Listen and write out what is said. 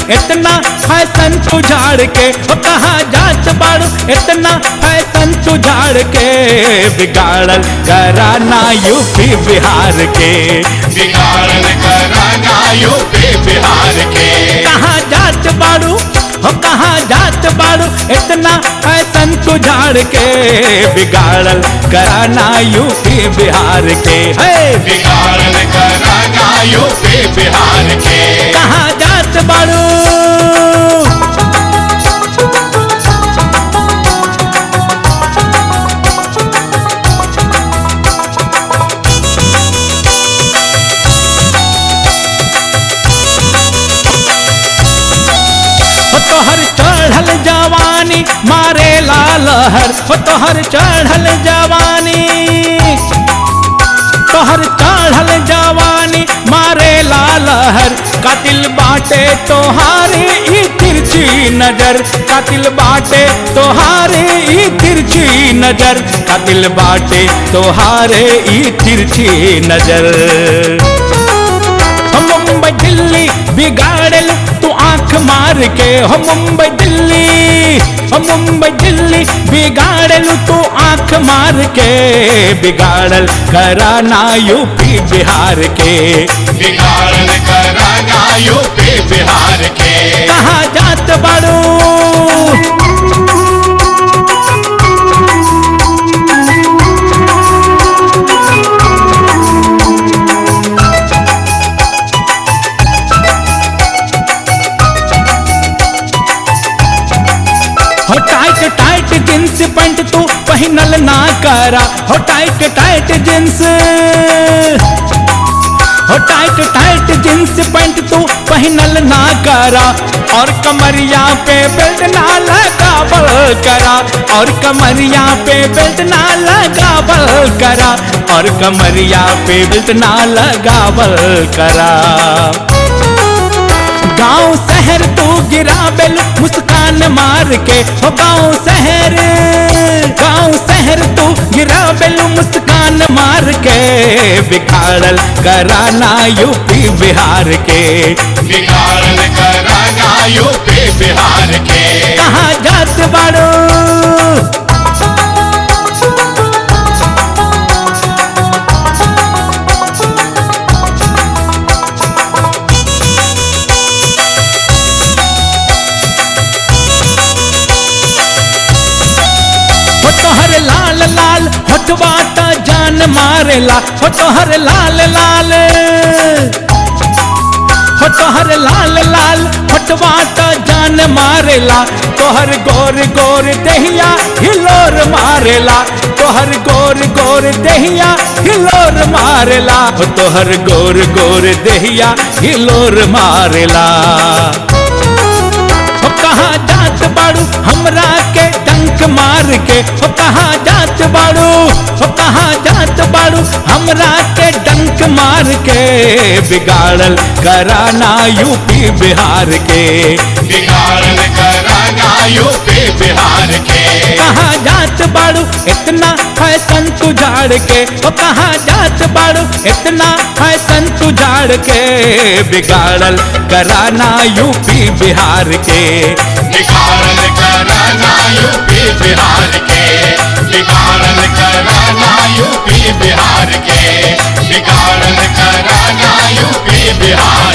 इतना फैशन तू झाड़ के हो कहाँ जात बाड़ू इतना फैशन तू झाड़ के बिगाड़ल कराना यूपी बिहार के बिगाड़न कराना यूपी बिहार के कहाँ जात बाड़ू हो कहाँ जात बाड़ू इतना फैशन तू झाड़ के बिगाड़ल कराना यूपी बिहार के है बिगाड़न कराना यूपी बिहार के कहाँ जात बाड़ू हो तोहर चढ़ल जवानी मारे लालहर हो तोहर चढ़ल जवानी तोहर चढ़ल जवानी मारे लालहर कातिल बाटे तोहारे ई तिरछी नजर कातिल बाटे तोहारे ई तिरछी नजर कातिल बाटे तोहारे ई तिरछी नजर हो मुंबई दिल्ली बिगाड़ल तू आंख मार के हो मुंबई दिल्ली हो मुंबई दिल्ली बिगाड़ल तू आंख मार के बिगाड़ल कराना यूपी बिहार के बिगाड़न कराना यूपी बिहार के कहाँ जात बाड़ू हो टाइट टाइट जींस पैंट तू पहनल ना करा हो टाइट टाइट जींस हो टाइट टाइट जींस पैंट तू पहनल ना करा और कमरिया पे बेल्ट ना लगावल करा और कमरिया पे बेल्ट ना लगावल करा और कमरिया पे बेल्ट ना लगावल करा गांव शहर तू गिरा बेल मुस्कान मार के हो गांव शहर गांव शहर तू गिरा बेल मुस्कान मार के बिगाड़ल कराना यूपी बिहार के बिगाड़न कराना यूपी बिहार के कहाँ जात बाड़ो हो तोहर लाल लाल होठवा त जान मारेला हो तोहर लाल लाल हो तोहर लाल लाल होठवा त जान मारेला तोहर गोर गोर दहिया हिलोर मारेला तोहर गोर गोर दहिया हिलोर मारेला हो तोहर गोर गोर दहिया हिलोर मारेला हो कहाँ जात बाड़ू हमरा के डंक मार के हो कहाँ जात बाड़ू हो कहाँ जात बाड़ू हमरा के डंक मार के बिगाड़ल कराना यूपी बिहार के बिगाड़न कराना यूपी बिहार के कहाँ जात बाड़ू इतना फैशन तू झाड़ के हो कहाँ जात बाड़ू इतना फैशन तू झाड़ के बिगाड़ल कराना यूपी बिहार के बिगाड़न कराना यूपी बिहार के बिगाड़न कराना यूपी बिहार के बिगाड़न कराना यूपी बिहार